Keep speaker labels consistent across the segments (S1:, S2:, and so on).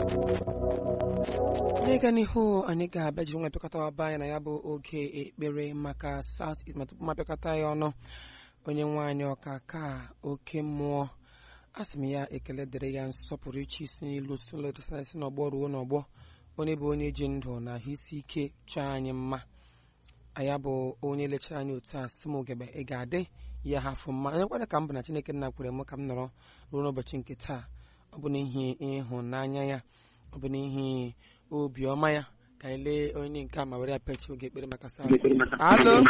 S1: n'ịga n'ihu anyị ga-abịa jiri nwa pịakọta ọba anyị na ya bụ oge ekpere maka South East ma tupu m apịakọta ya ọnụ onye nwe anyị ọka ka oke mmụọ a sị m ya ekele dịrị ya nsọpụrụ iche isi n'ilu si n'ọgbọ ruo n'ọgbọ onye bụ onye ji ndụ na ahụ isi ike chọọ anyị mma anya bụ onye lechara anyị otu a sị m ogebe ị ga-adị ya hafụ mma onye kwere ka m bụ na Chineke nna kwere m ka m nọrọ ruo n'ụbọchị nke taa ọ bụ n'ihi ịhụnanya ya ọ bụ n'ihi obiọma ya ka anyị lee onye nke a ma were ya pechi oge ekpere maka South East. alo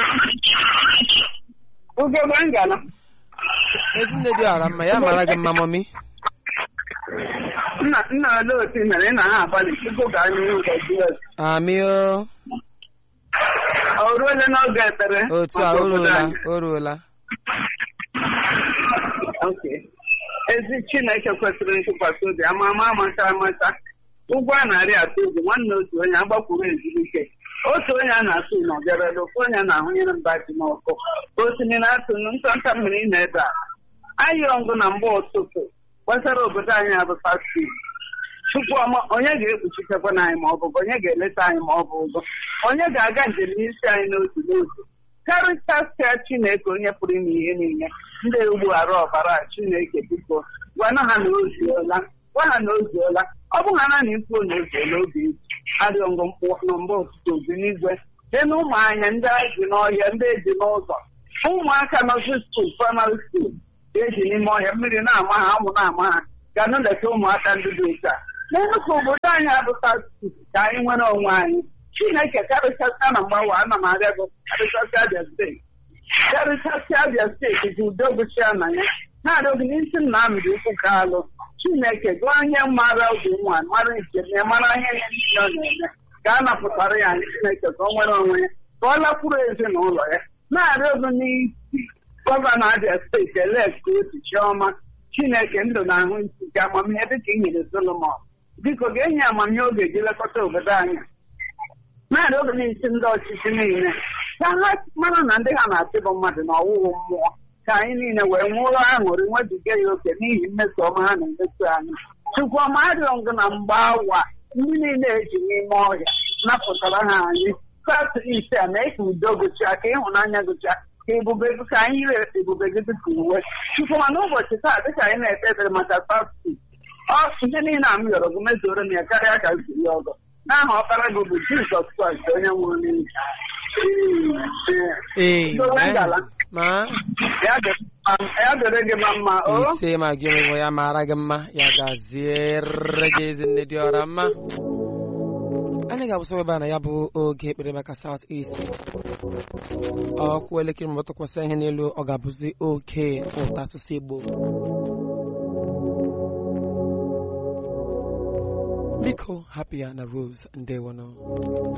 S2: Ugegbe ngala.
S1: ezinne dị ọra mma ya mara gị mma mọmi
S2: Nna nna olee otu ị mere ị na ha agbalị tupu gaa n'ihu nke Jizọs.
S1: amio
S2: O ruole n'oge ekpere
S1: otu a
S2: maka
S1: o
S2: obodo
S1: ruola
S2: anyị.
S1: o ruola
S2: Okay. Ezi Chineke kwesịrị ntụkwasị obi ama ama amata amata ụgwọ a na-arị atụ egwu nwanne otu onye agbakwuru ezumike otu onye a na-atụ na ọbịarala ofu onye na-ahụnyere mba ji n'ọkụ osimiri na-atụ ntanta mmiri na ebe a anyị ọngụ na mgbe ụtụtụ gbasara obodo anyị abụ pasti Chukwu ọma onye ga-ekpuchitekwa anyị ma ọ bụ onye ga-eleta anyị ma ọ bụ ụzọ onye ga-aga njem n'isi anyị n'otu n'otu karịchasịa Chineke onye pụrụ ime ihe niile ndị ugbu arụ ọbara Chineke biko gwana ha na ozuola gwa ha na ozuola ọ bụ ha na na ikwu na ozuola oge eji adịghị ngụ mkpụ na mgbe ụtụtụ obi n'igwe dị na ụmụ anya ndị eji n'ọhịa ndị eji n'ụzọ ụmụaka nọzi skuul praịmarị skuul ga-eji n'ime ọhịa mmiri na-ama ha anwụ na-ama ha ga na-eleta ụmụaka ndị dị otu a n'enukwu obodo anyị abụta ka anyị nwere onwe anyị Chineke karịchasịa na mgbawa ana m arịa gị karịchasịa Abia steeti karịchasịa Abia steeti ji udo gụchia na ya na-arịọ gị n'isi m na amịrị ụkwụ ka alụ Chineke gụọ ihe mara obi nwa mara njem ya mara ihe ya niile ọ na-eme ka a napụtara ya anyị Chineke ka ọ nwere onwe ya ka ọ lakwuru ezinụlọ ya na-arịọ gị n'isi gọvanọ Abia steeti elekt otu chiọma Chineke ndụ na ahụ isi ka amamihe dịka i nyere Solomon biko ga-enye amamihe oge ji lekọta obodo anyị mmadụ oge n'isi ndị ọchịchị niile ka ha mara na ndị ha na-achị bụ mmadụ na ọwụwụ mmụọ ka anyị niile wee nwụrụ aṅụrị nwebiga ya oke n'ihi mmeso ọma ha na-emeso anyị Chukwu ọma arịọ ngụ na mgbe awa ndị niile eji n'ime ọhịa napụtara ha anyị klas ise a mee ka udo gụchaa ka ịhụnanya gụchaa ka ebube gị ka anyị yiri ebube gị dịka uwe Chukwu ma n'ụbọchị taa dịka anyị na-ekpe ekpere maka pasti ọ ihe niile a m yọrọ gị mezuoro m ya karịa ka ziri ọgọ n'aha ọkpara gị bụ Jizọs Kraịst onye nwụrụ n'ihi
S1: ee
S2: Dowe ngala.
S1: ma
S2: ya dịrị gị ma mma o
S1: ise ma gị onwe ya mara gị mma ya gaziere gị ezinne dị ọra mma anyị ga-abụsọ ebe a na ya bụ oge ekpere maka South East ọkụ elekere ma tụkwasị ihe n'elu ọ ga-abụzi oke ụtọ asụsụ Igbo biko hapụ ya na Rose ndewono